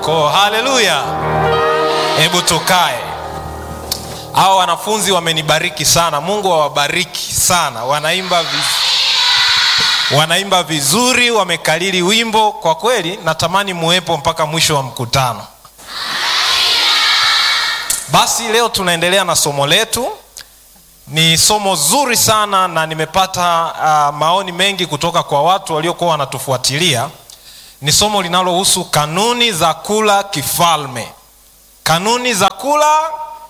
yako haleluya hebu tukae hawa wanafunzi wamenibariki sana mungu awabariki sana wanaimba viz... wanaimba vizuri wamekalili wimbo kwa kweli natamani muwepo mpaka mwisho wa mkutano basi leo tunaendelea na somo letu ni somo zuri sana na nimepata uh, maoni mengi kutoka kwa watu waliokuwa wanatufuatilia ni somo linalohusu kanuni za kula kifalme kanuni za kula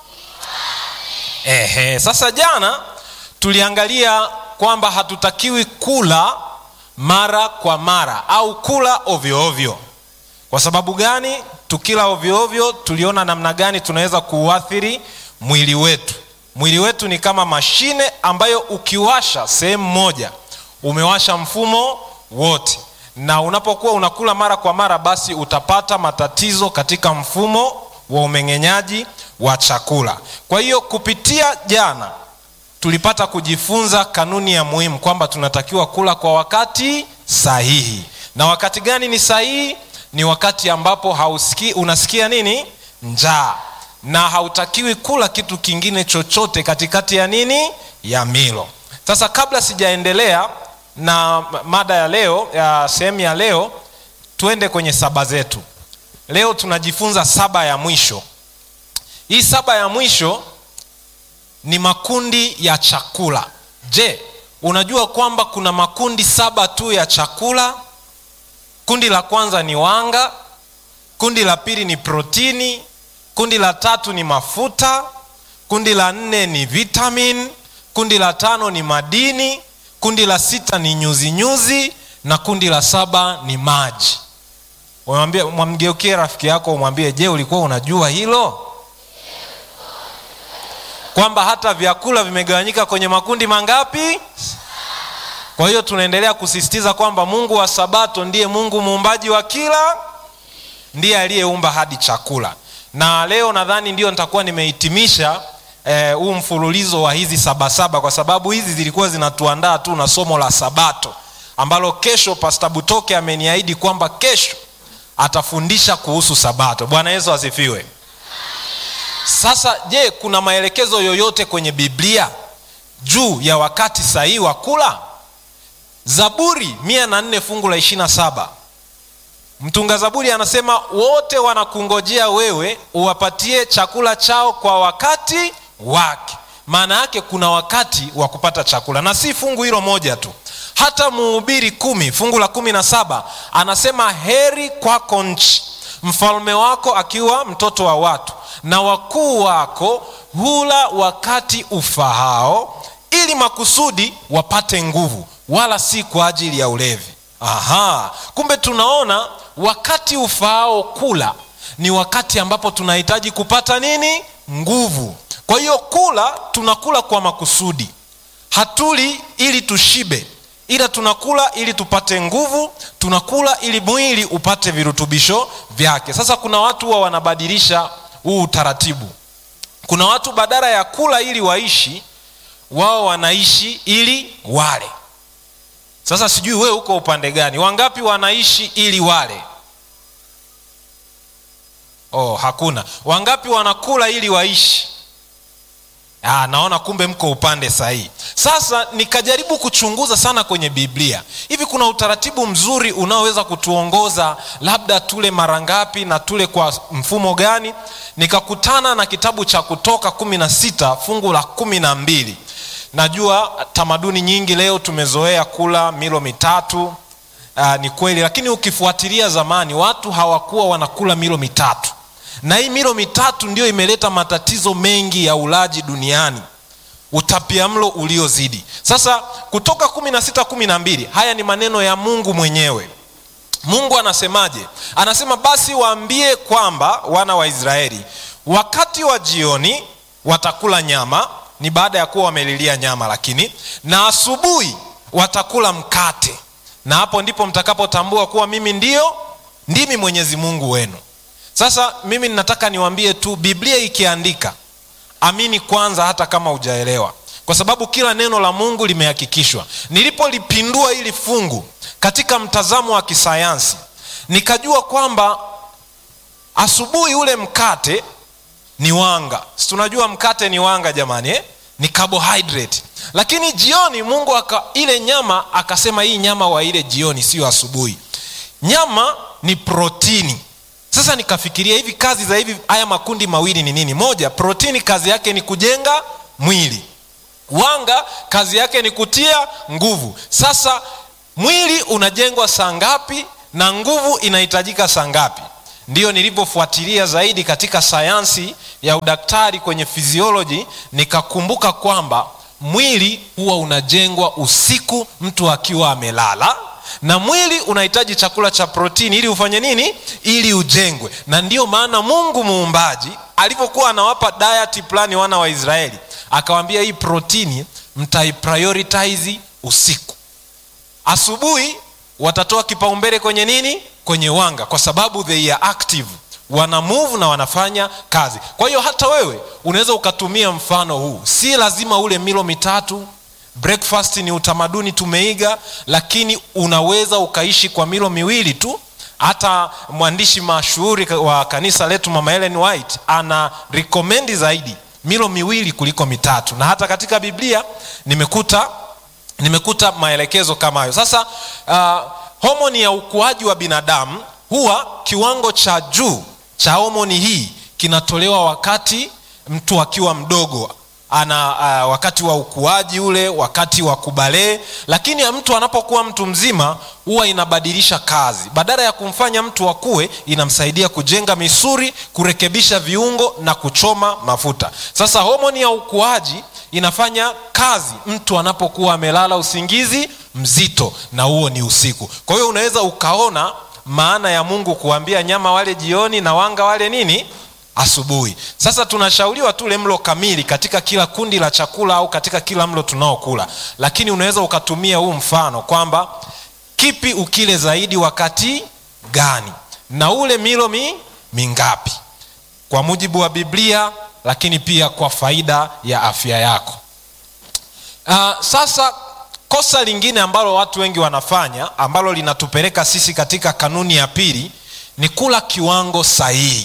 Ehe, sasa jana tuliangalia kwamba hatutakiwi kula mara kwa mara au kula ovyo ovyo kwa sababu gani tukila ovyo ovyo tuliona namna gani tunaweza kuuathiri mwili wetu mwili wetu ni kama mashine ambayo ukiwasha sehemu moja umewasha mfumo wote na unapokuwa unakula mara kwa mara basi utapata matatizo katika mfumo wa umeng'enyaji wa chakula kwa hiyo kupitia jana tulipata kujifunza kanuni ya muhimu kwamba tunatakiwa kula kwa wakati sahihi na wakati gani ni sahihi ni wakati ambapo hausiki, unasikia nini njaa na hautakiwi kula kitu kingine chochote katikati ya nini ya milo sasa kabla sijaendelea na mada ya leo ya sehemu ya leo tuende kwenye saba zetu leo tunajifunza saba ya mwisho hii saba ya mwisho ni makundi ya chakula je unajua kwamba kuna makundi saba tu ya chakula kundi la kwanza ni wanga kundi la pili ni protini kundi la tatu ni mafuta kundi la nne ni vitamin kundi la tano ni madini kundi la sita ni nyuzinyuzi nyuzi, na kundi la saba ni maji mwamgeukie rafiki yako umwambie je ulikuwa unajua hilo kwamba hata vyakula vimegawanyika kwenye makundi mangapi kwa hiyo tunaendelea kusisitiza kwamba mungu wa sabato ndiye mungu muumbaji wa kila ndiye aliyeumba hadi chakula na leo nadhani ndio nitakuwa nimehitimisha huu eh, mfululizo wa hizi sabasaba kwa sababu hizi zilikuwa zinatuandaa tu na somo la sabato ambalo kesho pasta butoke ameniahidi kwamba kesho atafundisha kuhusu sabato bwana yesu asifiwe sasa je kuna maelekezo yoyote kwenye biblia juu ya wakati sahihi wa kula zaburi mia na nne fungu la ishirina saba mtunga zaburi anasema wote wanakungojea wewe uwapatie chakula chao kwa wakati wake maana yake kuna wakati wa kupata chakula na si fungu hilo moja tu hata muhubiri kumi fungu la kumi na saba anasema heri kwako nchi mfalme wako akiwa mtoto wa watu na wakuu wako hula wakati ufahao ili makusudi wapate nguvu wala si kwa ajili ya ulevi aha kumbe tunaona wakati ufaao kula ni wakati ambapo tunahitaji kupata nini nguvu kwa hiyo kula tunakula kwa makusudi hatuli ili tushibe ila tunakula ili tupate nguvu tunakula ili mwili upate virutubisho vyake sasa kuna watu huwa wanabadilisha huu utaratibu kuna watu badala ya kula ili waishi wao wanaishi ili wale sasa sijui wewe uko upande gani wangapi wanaishi ili wale oh hakuna wangapi wanakula ili waishi ah, naona kumbe mko upande sahihi sasa nikajaribu kuchunguza sana kwenye biblia hivi kuna utaratibu mzuri unaoweza kutuongoza labda tule mara ngapi na tule kwa mfumo gani nikakutana na kitabu cha kutoka kumi na sita fungu la kumi na mbili najua tamaduni nyingi leo tumezoea kula milo mitatu uh, ni kweli lakini ukifuatilia zamani watu hawakuwa wanakula milo mitatu na hii milo mitatu ndio imeleta matatizo mengi ya ulaji duniani utapia mlo uliozidi sasa kutoka kumi na sita kumi na mbili haya ni maneno ya mungu mwenyewe mungu anasemaje anasema basi waambie kwamba wana wa israeli wakati wa jioni watakula nyama ni baada ya kuwa wamelilia nyama lakini na asubuhi watakula mkate na hapo ndipo mtakapotambua kuwa mimi ndio ndimi mwenyezi mungu wenu sasa mimi ninataka niwaambie tu biblia ikiandika amini kwanza hata kama hujaelewa kwa sababu kila neno la mungu limehakikishwa nilipolipindua hili fungu katika mtazamo wa kisayansi nikajua kwamba asubuhi ule mkate ni wanga si tunajua mkate ni wanga jamani eh? ni carbohydrate lakini jioni mungu aka, ile nyama akasema hii nyama wa ile jioni siyo asubuhi nyama ni protini sasa nikafikiria hivi kazi za hivi haya makundi mawili ni nini moja protini kazi yake ni kujenga mwili wanga kazi yake ni kutia nguvu sasa mwili unajengwa saa ngapi na nguvu inahitajika saa ngapi ndiyo nilivyofuatilia zaidi katika sayansi ya udaktari kwenye fizioloji nikakumbuka kwamba mwili huwa unajengwa usiku mtu akiwa amelala na mwili unahitaji chakula cha protini ili ufanye nini ili ujengwe na ndiyo maana mungu muumbaji alivyokuwa anawapa diet plani wana wa israeli akawambia hii protini mtaiprioritize usiku asubuhi watatoa kipaumbele kwenye nini kwenye wanga kwa sababu they are active wana move na wanafanya kazi kwa hiyo hata wewe unaweza ukatumia mfano huu si lazima ule milo mitatu breakfast ni utamaduni tumeiga lakini unaweza ukaishi kwa milo miwili tu hata mwandishi mashuhuri wa kanisa letu mama Ellen White ana recommend zaidi milo miwili kuliko mitatu na hata katika biblia nimekuta nimekuta maelekezo kama hayo sasa uh, homoni ya ukuaji wa binadamu huwa kiwango cha juu cha homoni hii kinatolewa wakati mtu akiwa mdogo ana uh, wakati wa ukuaji ule wakati wa kubalee lakini mtu anapokuwa mtu mzima huwa inabadilisha kazi badala ya kumfanya mtu akue inamsaidia kujenga misuri kurekebisha viungo na kuchoma mafuta sasa homoni ya ukuaji inafanya kazi mtu anapokuwa amelala usingizi mzito na huo ni usiku kwa hiyo unaweza ukaona maana ya mungu kuambia nyama wale jioni na wanga wale nini asubuhi sasa tunashauriwa tule mlo kamili katika kila kundi la chakula au katika kila mlo tunaokula lakini unaweza ukatumia huu mfano kwamba kipi ukile zaidi wakati gani na ule milo mi, mingapi kwa mujibu wa biblia lakini pia kwa faida ya afya yako uh, sasa kosa lingine ambalo watu wengi wanafanya ambalo linatupeleka sisi katika kanuni ya pili ni kula kiwango sahihi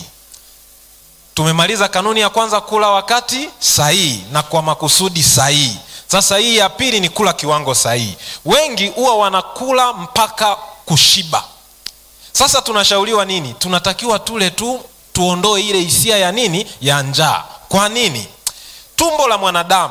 tumemaliza kanuni ya kwanza kula wakati sahihi na kwa makusudi sahihi sasa hii ya pili ni kula kiwango sahihi wengi huwa wanakula mpaka kushiba sasa tunashauriwa nini tunatakiwa tule tu tuondoe ile hisia ya nini ya njaa kwa nini tumbo la mwanadamu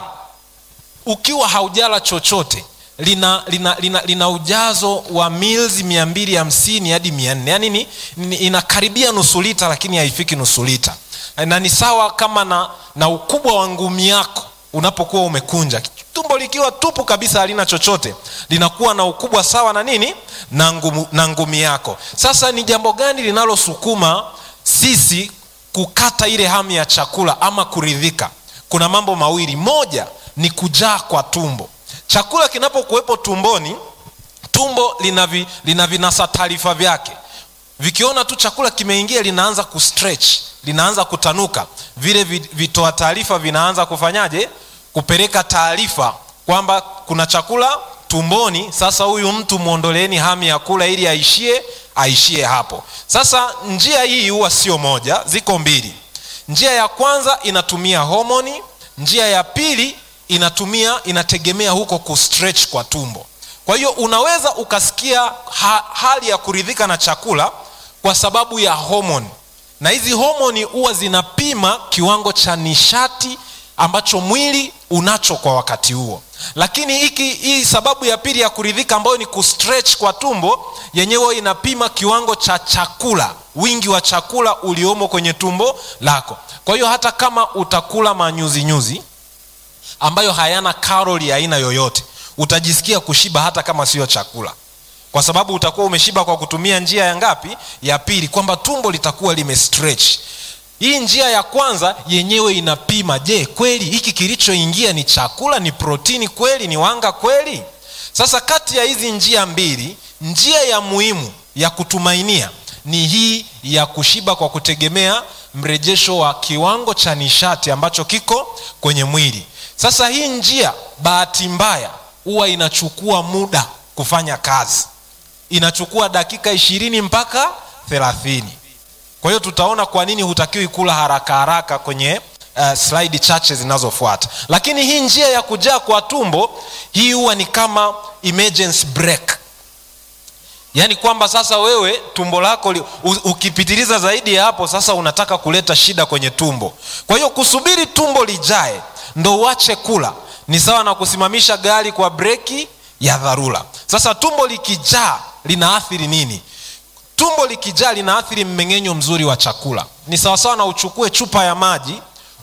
ukiwa haujala chochote lina lina, lina, lina ujazo wa mils mia mbili hamsini hadi mia nne yaani ni, ni, inakaribia nusu lita lakini haifiki nusu lita na ni sawa kama na, na ukubwa wa ngumi yako unapokuwa umekunja tumbo likiwa tupu kabisa halina chochote linakuwa na ukubwa sawa na nini na, ngumu, na ngumi yako sasa ni jambo gani linalosukuma sisi kukata ile hamu ya chakula ama kuridhika kuna mambo mawili moja ni kujaa kwa tumbo chakula kinapokuwepo tumboni tumbo lina, vi, lina vinasa taarifa vyake vikiona tu chakula kimeingia linaanza kustretch linaanza kutanuka vile vitoa taarifa vinaanza kufanyaje kupeleka taarifa kwamba kuna chakula tumboni sasa huyu mtu mwondoleeni hamu ya kula ili aishie aishie hapo sasa njia hii huwa sio moja ziko mbili njia ya kwanza inatumia homoni njia ya pili inatumia inategemea huko kustretch kwa tumbo kwa hiyo unaweza ukasikia ha, hali ya kuridhika na chakula kwa sababu ya homoni na hizi homoni huwa zinapima kiwango cha nishati ambacho mwili unacho kwa wakati huo lakini hiki hii sababu ya pili ya kuridhika ambayo ni kustretch kwa tumbo yenyewe inapima kiwango cha chakula wingi wa chakula uliomo kwenye tumbo lako kwa hiyo hata kama utakula manyuzinyuzi ambayo hayana karoli aina yoyote utajisikia kushiba hata kama siyo chakula kwa sababu utakuwa umeshiba kwa kutumia njia ya ngapi ya pili kwamba tumbo litakuwa limestretch hii njia ya kwanza yenyewe inapima je kweli hiki kilichoingia ni chakula ni protini kweli ni wanga kweli sasa kati ya hizi njia mbili njia ya muhimu ya kutumainia ni hii ya kushiba kwa kutegemea mrejesho wa kiwango cha nishati ambacho kiko kwenye mwili sasa hii njia bahati mbaya huwa inachukua muda kufanya kazi inachukua dakika ishirini mpaka thelathini kwa hiyo tutaona kwa nini hutakiwi kula haraka haraka kwenye uh, slide chache zinazofuata lakini hii njia ya kujaa kwa tumbo hii huwa ni kama emergency break yaani kwamba sasa wewe tumbo lako li, u, ukipitiliza zaidi ya hapo sasa unataka kuleta shida kwenye tumbo kwa hiyo kusubiri tumbo lijae ndo uache kula ni sawa na kusimamisha gari kwa breki ya dharura sasa tumbo likijaa linaathiri nini tumbo likijaa linaathiri mmeng'enyo mzuri wa chakula ni sawasawa na uchukue chupa ya maji